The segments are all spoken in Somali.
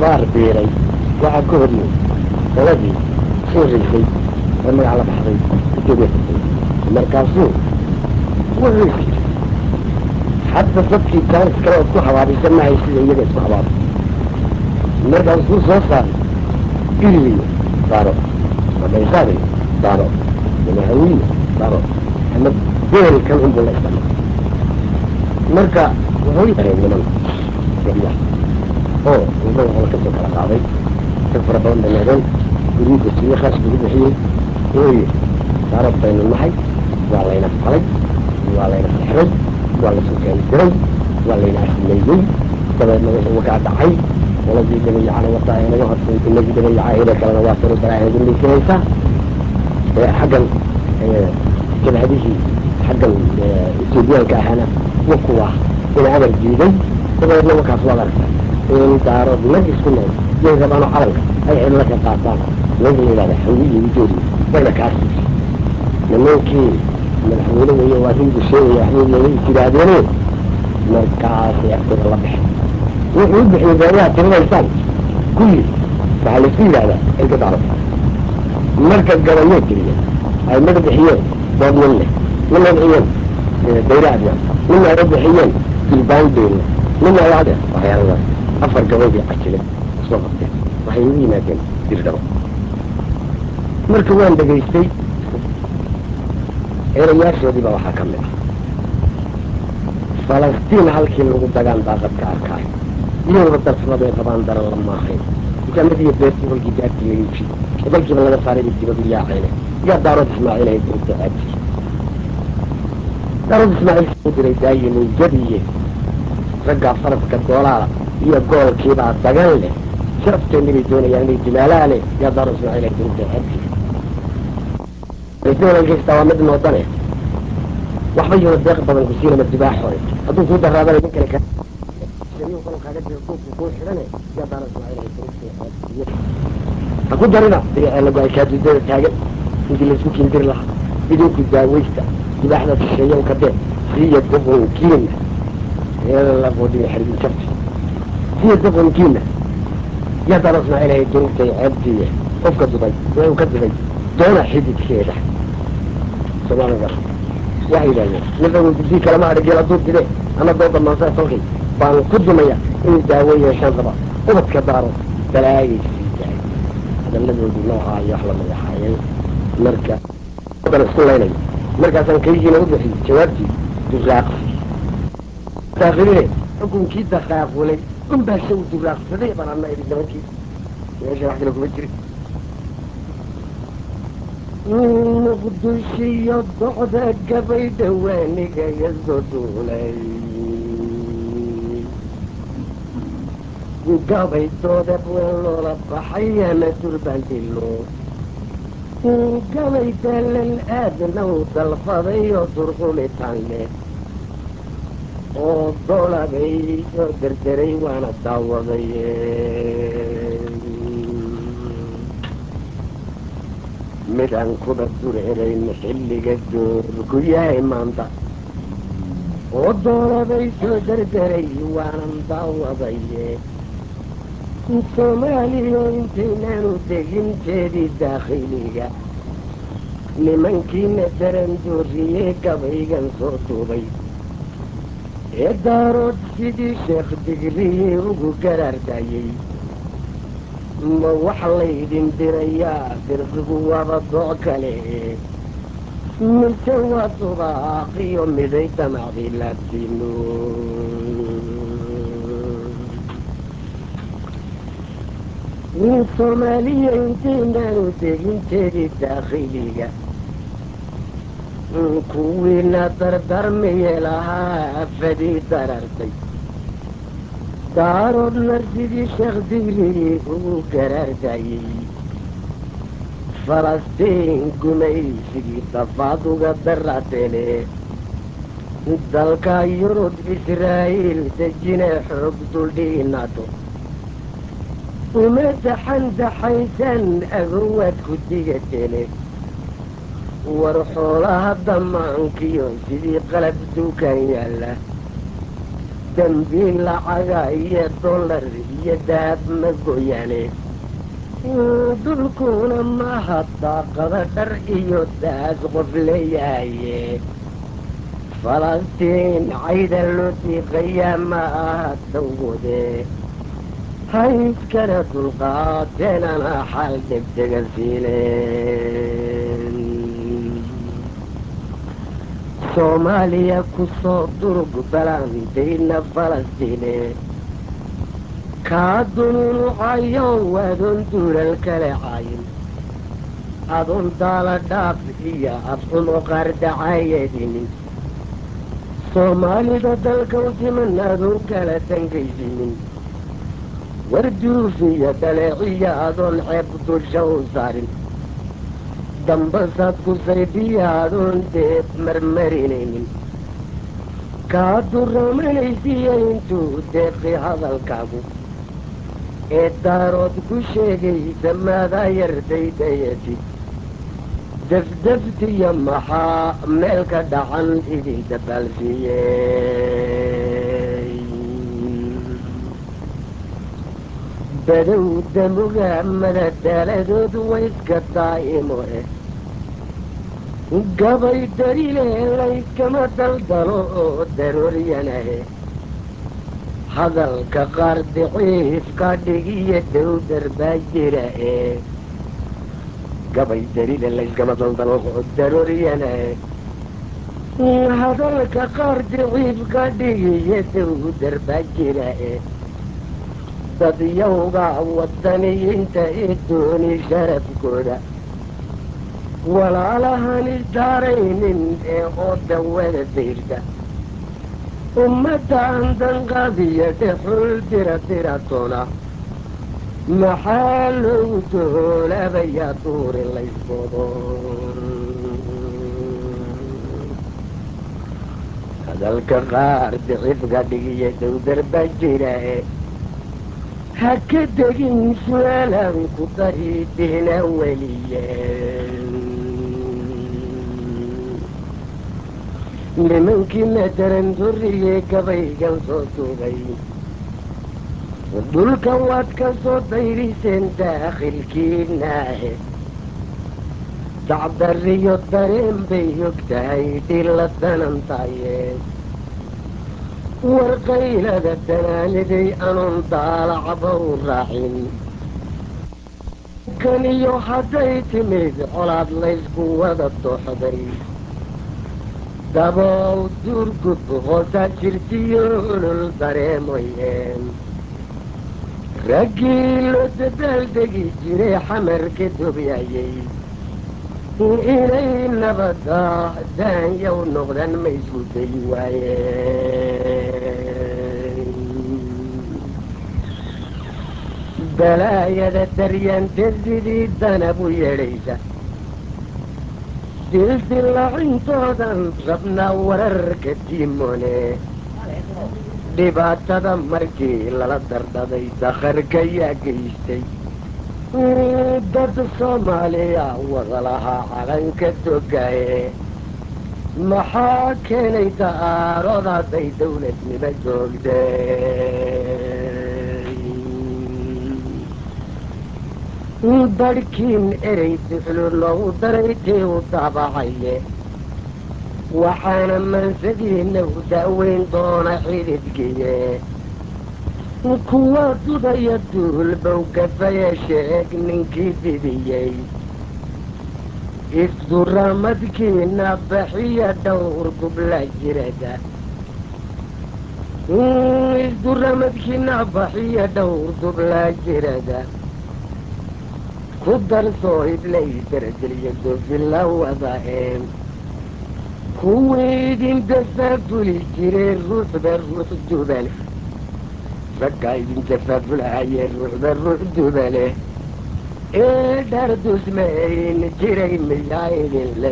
habaar biiray waxaa ka horiyey qoladii soo raysay ee magac la baxday etoobiya furtay markaasuu wuxuu is yidhi hadda dadkii jaanis kale ood ku habaabisa mahay sida iyaga isku habaaba markaasuu soo saaray iriliyo daaro madhaysaadayo daaro manahawiyo daaro ama beel kan unbuu la isticmaal marka wuxuu yahay niman gabyaha oo wuxuu hol ka soo kala qaaday dad fara badan bay noqdeen guryu dejiyey khaash lagu bixiyey wuxuu yidhi daarad baynu nahay waa layna falay waa layna sixray waa laysu keeni diray waa layna asimeeyey dabeedna wixii wakaa dhacay qoladii dabayacana wataa ee naga horsay inagii dabayacahayda kalena waa tiro balaaheedu maysanaysaa xaggan jabhadihii xaggan etoobiyaanka ahaana wa kuwa ina amar diiday dabeedna wakaas waad aragta in daarood nag isku nool yay rabaano calanka ay cidla ka qaataan naga la yidhahda hawiyi ujoodi wayna kaa siisay nimankii madaxweyne weeye waa ringu sheegaya waxbay is yidhaahdeene markaasay agtooda la baxeen wuxuu u bixiyey beeyaha tirinaysaan kulli waxaa laisku yidhahdaa erga daarood marka gabayoo tiriya ay mada bixiyeen dood nin leh nina bixiyeen dayre adyan nina ay bixiyeen dilbaandeyna nina ay ade waxyaaladaas afar gabaydii cajilay soo qabteen waxay ugu yimaadeen dirdhabo marka waan dhegaystay erayaashoodii baa waxaa ka mid ah falastiin halkii lagu dagaan daaqadka arkaayo iyagaba darsamada ay qabaan daran la maahayn dukaamadiiyo beertii holkii daartii laga iibshay ee dalkiiba laga saaray bay dibadu yaacayne yaa daarood ismaaciil ay dirta aabti daarood ismaaciil soo diray daayimay jadiye raggaa faraska doolaala iyo goolkiibaa dagan leh sharafteeni bay doonayaan inay dilaalaa leh yaa daarood ismaaciil ay dirta aabti raysawalalkaystaa waa mid noodane waxba yuna deeq badan ku siinama dibaax hore hadduu kuu daraadana nin kale kaaga jiro duubku kuu xidhane yaa daarood ismaaciil ay dirta aabti ha ku darina lagu ay kaadudada taagan intii laisku kindiri lahaa idinku daawaysta dibaaxda shisheeya u kadeen siya doqonkiina eelabodhina xarbin jabti siya doqonkiina yaa dara ismaaciil hay durugtay ceebtiiya qofka dubay ee uu ka dubay doona xididkeeda soomaalia gar waxay yidhahdeen nifagu dugdii kalama adhigeel hadduu dide ama dooda maansaa tolkay baan ku dumaya inuu daawo yeeshaan raba ubadka daaro balaayay sii dahay hadalladoodii noocaa iyo wax lamid ahaayeen marka dan isku laynayo markaasaan kaygiina u bixiyey jawaabtii duraaqsi daakiline xukunkii daqaaqulay unbaa shay duraaqsaday baan adna idhi nimankii meesha wax kale kuma jirin muqdishiyo docda gabay dhawaanigaga soo duulay gabay doodab weyn loola baxay ama durbandilo gabay daalan aadna u dalfaday oo durqulitaan leh oo dolabay oo derderay waana daawaday midaan kuba durcirayn xilliga doorku yahay maanta oo doolabay soo derderay waanan daawaday soomaaliya intaynaanu deginteedii daakhiliga nimankiina daran dooriyee gabaygan soo duubay ee daarood sidii sheekh digrihii ugu garaardayey ma wax laydin dirayaa dirqigu waaba dooc kale mise waa dubaaqiyo miday damacday laabtiino soomaaliya intaynaanu deginteedii daakhiliga kuwiina dardarmiye lahaa afadii darartay daaroodna sidii sheekh digrigii ugu garaardayey falastiin gumaysigii dafaad uga darateene dalka yurub israa'iil dejine xoog duldhiinaado uma daxandaxaysan agowaad ku digateene war xoolaha damaankiyo sidii qalab duukaan yaalla dambiil lacaga iyo dollar iyo daab ma goyane dulkuna maha daaqada dhar iyo daas qof leeyahaye falastiin cayda loo diiqayaa ma aha dawgode ha iskana dulqaateenana xal degdega siileen soomaaliya ku soo durug balaantayna falastiine kaa dununucayo adoon duulal kale cayin adoon daala dhaaf iyo afxumo qaardacayadinin soomaalida dalkaw siman adoon kala dangaysinin warduuf iyo dhaleeciya adoon ceeb dusha u saarin dambasaad ku saydiya adoon deeb marmarinaynin kaa duramanaysiya intuu deeqi hadalkaagu ee daarood ku sheegaysa maadaa yardaydayatid dafdaftiya maxaa meel ka dhacan idin dabaalsiiyey badow damuga madadaaladood wayska daa'imo eh gabay darile layskama daldalo oo darooryanahe hadalka qaar daciifka dhigiyo dowdar baa jira ee gabay darile layskama daldalo oo darooryanahe hadalka qaar daciifka dhigiyo dowdar baa jira ee dadyawga wadaniyiinta ee dooni sharafkooda walaalahan isdaaraynin ee oo dawada dayrta ummaddan danqadiyo dhexul dira diratona maxaa loogu doolabayaa duuri laysbodo hadalka qaar dicifka dhigiyo dowdar baa jira ee ha ka degin su-aalan ku dari dihna weliyeen nimankii mataran durriyee gabaygan soo duubay dhulka waad ka soo dayriseen daakhilkiinaahe dacdariyo dareen bay og tahay dhila danantaye warqaylada danaaniday anuun daalacba u raacin kaniyo hadday timid colaad laysku wada dooxday dabow duurgub hoosaa jirtiyo olol dareemoyeen raggii loo dabaaldegi jiray xamarka dobyayay inay nabada daanyaw noqdaan ma isku dayi waayeen balaayada daryaanta sidii danab u yeedhaysa dildillacintoodan rabnaa wararka tiimone dhibaatada markii lala dardhaday dakharka yaa geystay dad soomaaliya wada lahaa calanka dogaye maxaa keenay da'aarood hadday dawladnimo joogtay badhkiin erey duxlu loogu daray tii u daabacaye waxaana mansadiina u da'weyn doona xididkiye kuwa dudaya duulbow gafaya sheeg ninkii didiyey isduramadkiina baxiya dhowr dubla jirada isduramadkiina baxiya dhowr dubla jirada ku darsoo iblay darajeliya dofila wada een kuwii idin dafaafuli jiray ruuxba ruux dubale raggaa idin dafaafulahayee ruuxba ruux dubale ee dhar dusmayn jiray miyaa idinla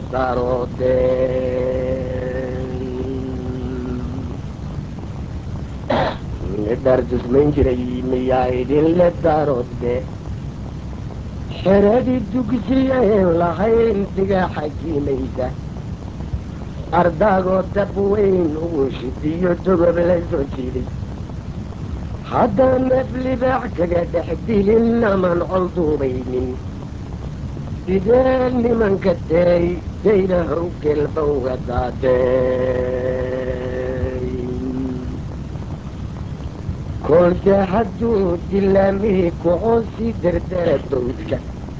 daaroodeen dhar dusmayn jiray miyaa idinla daaroode xeradii dugsiya een lahayn diga xajiimaysa ardaagoo dab weyn ugu shidiyo dogob la soo jiiday haddaan neef libaax kaga dhex dilin aman col duubaynin sidee nimanka day daylahow gelba uga daadey kolse hadduu dilaamihii kucoosi dardara dawdka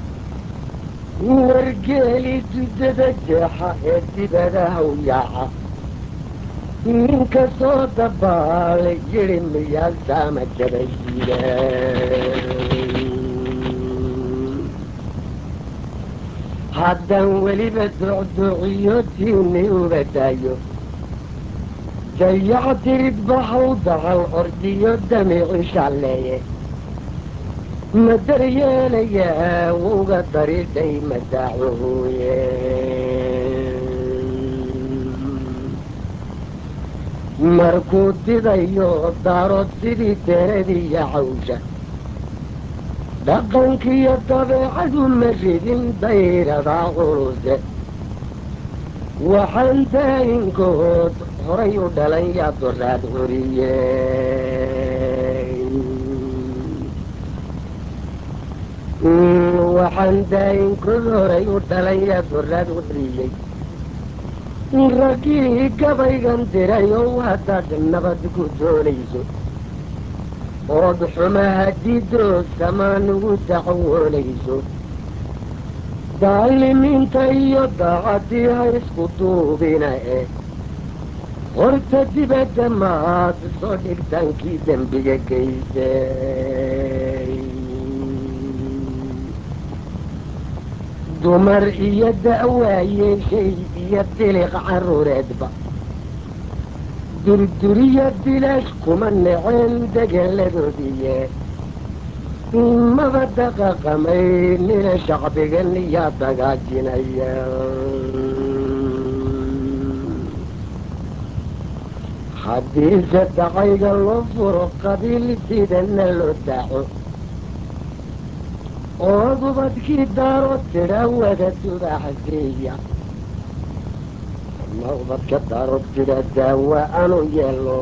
wargeeli dudada jeexa ee dibadahaw yaaca ninka soo dabaalay yidhi miyaa saama jabayida haddaan weliba docdociyo tiini uga daayo dayac dirid baxaw dacal ordiyo damici shalleeye ma daryeelayaa wuga daridhay madaacuhuye markuu didayo darood sidii deradiiyo cawsha dhaqankiiyo dabeecadu ma ridin dayradaa culuse waxaan daayinkood horay u dhalan yaa doraad curiye waxaan daayinkood horay u dhalan yaa doraad curiyey raggii gabaygan diray oo haddaad nabad ku doonayso ood xumaha diidoo samaan ugu dacwoonayso daalimiinta iyo daacadii ha isku duubina eh horta dibadda maad soo dhigtaankii dembiga geysay dumar iyo da'waayeeshay iyo diliq carruureedba durduriyo dilaash kuma neceen degeladoodiye maba daqaqamay nina shacbigan yaa dagaajinaya haddiise dacayga loo furo qabiil sidana loo daaco oo dubadkii daaro tidha wada dubaaxsiiya ma ubadka daaro tidha daawa anu yeelo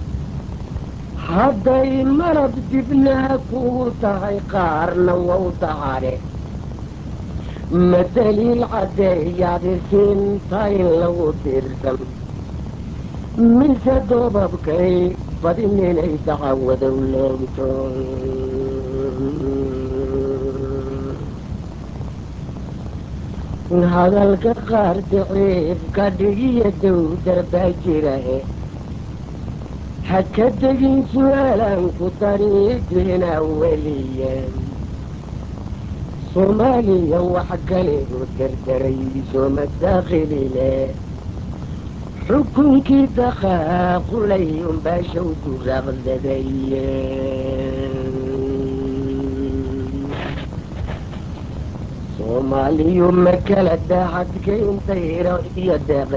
hadday malab dibnaha kugu tahay qaarna wow dacaare ma daliil caddeeyaad isiinta in lagu diirsan mise doobabkay badin inay dacawadow loogto hadalka qaar daciifka dhigiyo dowdar baa jira e ha ka tegin su-aalaan ku dariidina weliye soomaaliya wax kaligu dardarayso madaakhilile xukunkii daqaaqulay unbaa shawdu raaqdadaye soomaaliyu ma kala daacadkayntayro iyo deeqe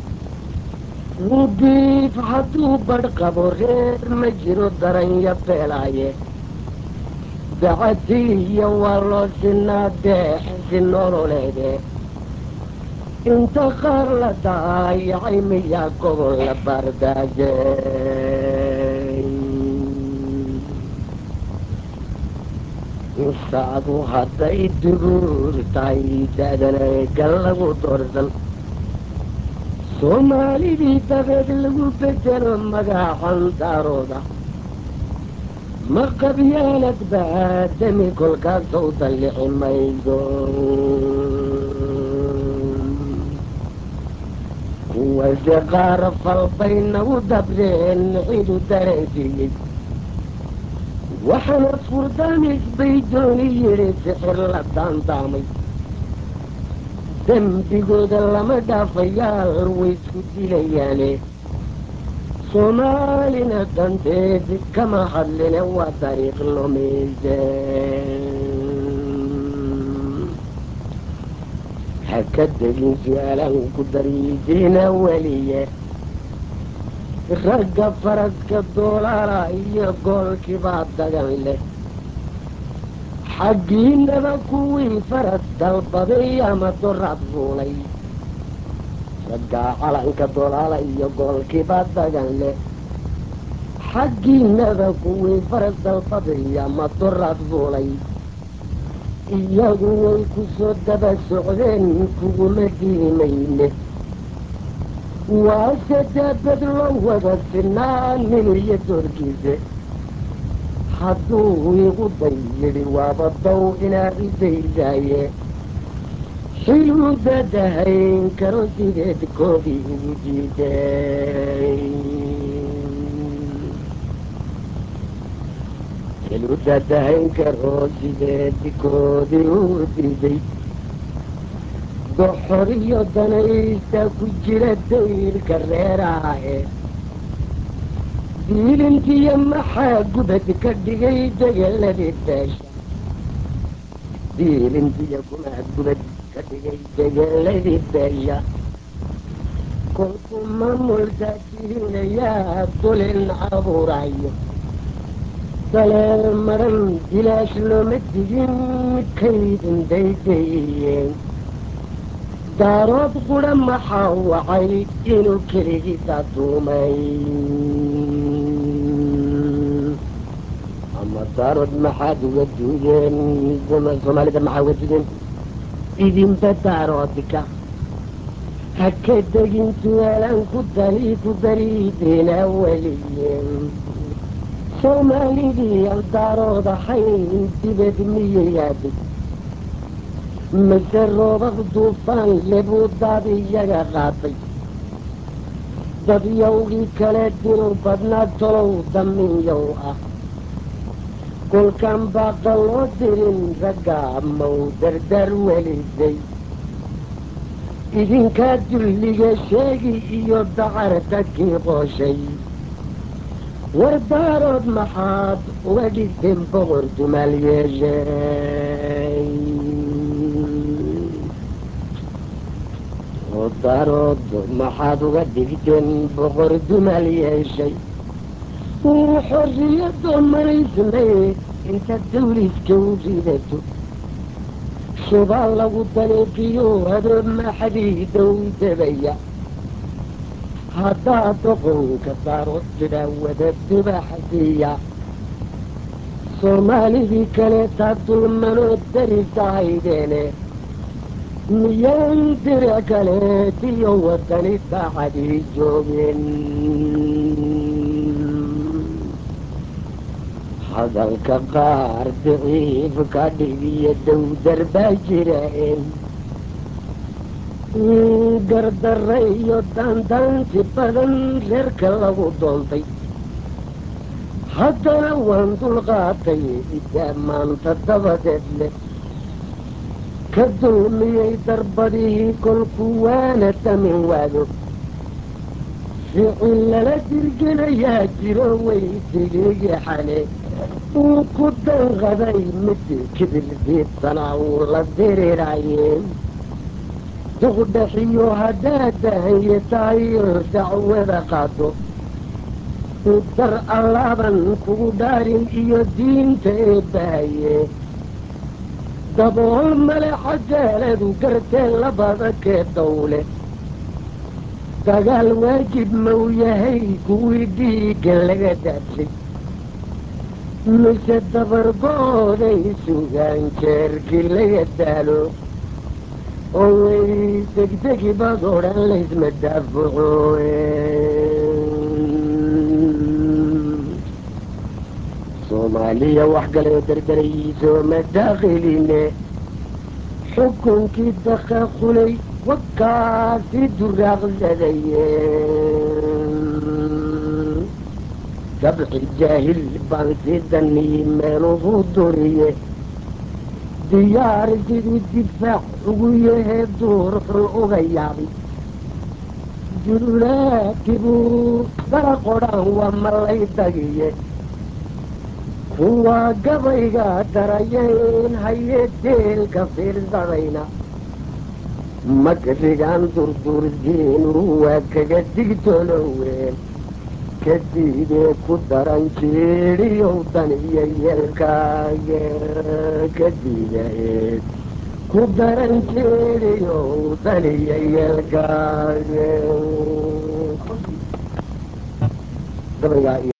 diif hadduu badh qabo reer ma jiro daranya beelaaye dacadiiyo waa loo sinaa deex si nololeede inta qaar la daayacay miyaa gobol la baardaajay saadu hadday duruur tahay da-dana gal lagu doorsan soomaalidii dabeed lagu bedelo magacan daarooda ma qabyaalad baadami kolkaasow dallici maydo kuwase qaar falbay nagu dabdeen cidu dareensiiyey waxaana furdaamis bay dooni yidhi sixir la daandaamay dembigooda lama dhaafayaal way isku dilayaane soomaalina danteed kama hadline waa dariiq lumise ha ka degin su-aalaan ku dariidiina weliye ragga faraska doolaala iyo goolkibaa dagan leh xaggiinaba kuwii faras dalbaday ama doraad fuulay raggaa calanka dolaala iyo goolkiiba dagan leh xaggiinada kuwii faras dalbadaya maduraad fuulay iyagu way ku soo daba socdeen kuguma diimayne waase daabad loo wada sinaa nin iyo doorkiise hadduu igu day yidhi waaba dow inaad idaydaaye xiluu dadahayn karo sideed koodii ugu jiiday xiluu dadahayn karo sideed koodii ugu diiday doxor iyo danaysta ku jira dayrka reeraha e diilintiyo maxaa gubad ka dhigay degeladii beesha diilintiyo kumaa gubad ka dhigay degeladii beesha kolkuu maamulkaa tirinayaa dulin abuurayo daleel maran dilaash looma digin kaydin daydayeen daarood qudha maxaa wacay inuu keligiisa duumay ama daarood maxaad uga duugeen soomaalida maxaa uga duugeen idinba daaroodka ha ka degin tuaalaan ku dali ku bariidina weliyeen soomaalidii aan daarood ahayn dibad miyayaaday mase roobab duufaan lebuu daad iyaga qaaday dadyowgii kale dinu badnaa tolow daminyow ah kolkaan baaqa loo dirin raggaa mow dardar welisay idinkaa dulliga sheegi iyo dacarta kii qooshay war daarood maxaad uga dhigteen boqor dumaal yeeshay oo daarood maxaad uga dhigteen boqor dumaal yeeshay wuu xorriyadoo maraysnay inta dawliska u ridato shubaa lagu daniiqiyo hadoo maxadiida u dabaya haddaa doqonka daarood jidha wada dubaxdiya soomaalidii kaleetaa dulmanoo darisahaydeene miyaan dirac kaleetiyo wadani daacadii joogeen hadalka qaar daciif ka dhigiyo dowdar baa jiraan gardarra iyo daandaansi badan reerka lagu doontay haddana waan dulqaatay idaa maanta dabadeed leh ka dulmiyey darbadihii kolku waana damin waado ficil lala dirginayaa jiro way digigi xale uu ku danqaday mid kibirdiidsanaa uu la dirirayeen duqdhaxiyo haddaad dahanye tahay dacwada qaado dar allaaban kugu dhaarin iyo diinta eebbahaye dabool male xagaaladu gartee labada kee dawle dagaal waajib mau yahay kuwii dhiigga laga daadshay mise dabargooday sugaan jeerkii laga daalo oo way degdegi baad odhan laysma daafuco soomaaliya wax galayoo dardarayso ma daakhiline xukunkii daqaqulay wakaasi duraaqsadaye sabci jaahil baan si danii meeluhu duriye diyaar siduu difaac ugu yahee duur xun uga yaabay jululaadkibuu dara qodhaan waa malay dagiye kuwaa gabayga darayayn hayee deelka fiirsadayna magrigaan durduursiinu waa kaga digtoloween kadiidee ku daran jiidhiyow dan iyo yeelkaaga kadiidaeed ku darankeediyo daniya yeelkaaye gabaygaa iyo